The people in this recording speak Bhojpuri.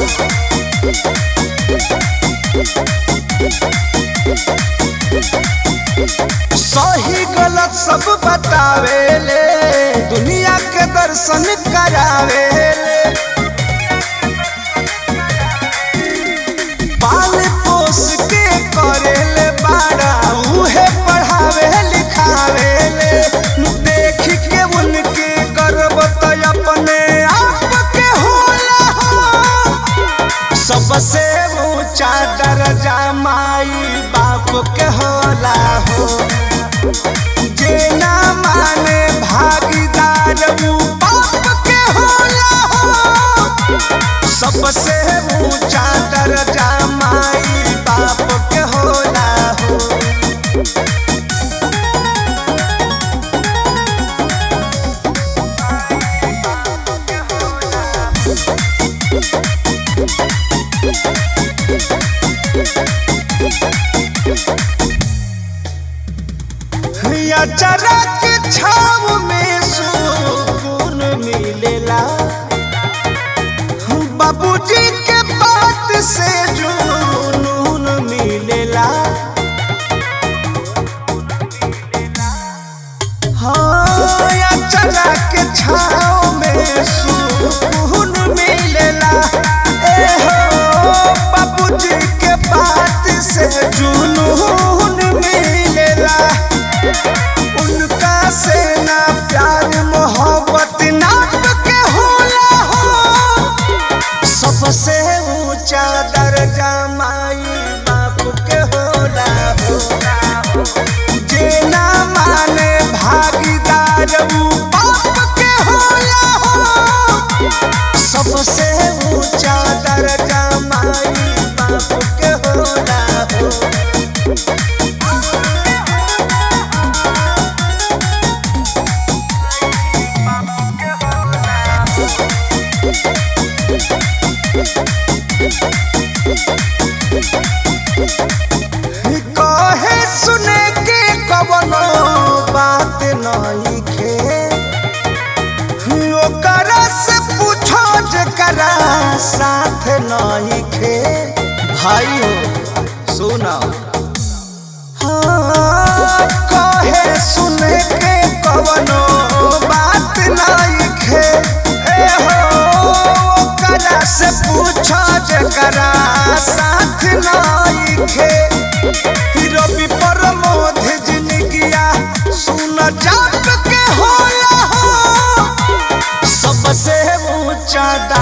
सही गलत सब बतावेले दुनिया के दर्शन करावेले पाल पोस के करेले बाड़ा उहे पढ़ावे लिखावेले देख के उनके गर्व तो अपने आप के होला हो। सबसे ऊंचा दर्जा माई बाप के होला हो जे ना माने भागीदार ऊ बाप के होला हो सबसे ऊंचा दर्जा माई बाप के होला हो अचरा के छाव में सुकून मिलेला बाबूजी के बात से जुनून मिलेला हाँ अचरा के छाव में सुकून मिलेला ए हो बाबूजी के बात से जुनून मिलेला उनका से ना प्यार मोहब्बत नाप के होला हो सबसे ऊंचा दर्जा माई बाप के होला हो जे ना माने भागीदार ऊ बाप के होला हो सबसे ऊंचा दर्जा माई बाप के होला हो कहे सुने के कवनो बात नहीं खे ओकरा से पूछो जकरा साथ नहीं खे भाई हो सुना हाँ, कहे सुने के कवनो बात नहीं खे ए हो ओकरा से पूछो जकरा साथ नहीं खे रवि प्रमोद जिंदगिया सुन जाप के होला हो सबसे ऊंचा